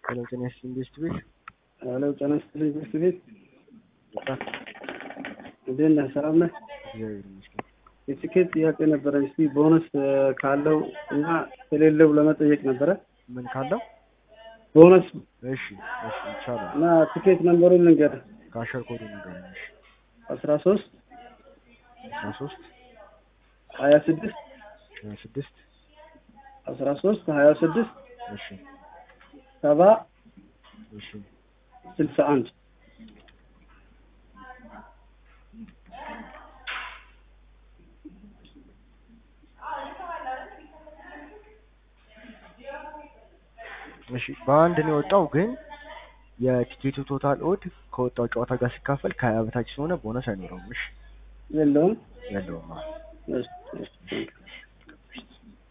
ሄሎ ጤና ይስጥልኝ ቤስት ቤት ሄሎ ጤና ይስጥልኝ ቤስት ቤት እንዴት ነህ? ሰላም ነህ? እግዚአብሔር ይመስገን። የትኬት ጥያቄ ነበረ። እስቲ ቦነስ ካለው እና ከሌለው ለመጠየቅ ነበረ። ምን ካለው? ቦነስ እሺ እሺ ይቻላል። እና ትኬት ነምበሩን ልንገርህ። ካሸር ኮዱ ንገረኝ። እሺ አስራ ሶስት አስራ ሶስት ሀያ ስድስት ሀያ ስድስት አስራ ሶስት ሀያ ስድስት እሺ ሰባ እሺ ስልሳ አንድ እሺ በአንድ ነው የወጣው፣ ግን የቲኬቱ ቶታል ኦድ ከወጣው ጨዋታ ጋር ሲካፈል ከሀያ በታች ስለሆነ ቦነስ አይኖረውም። እሺ የለውም። የለውም። አዎ። እሺ፣ እሺ።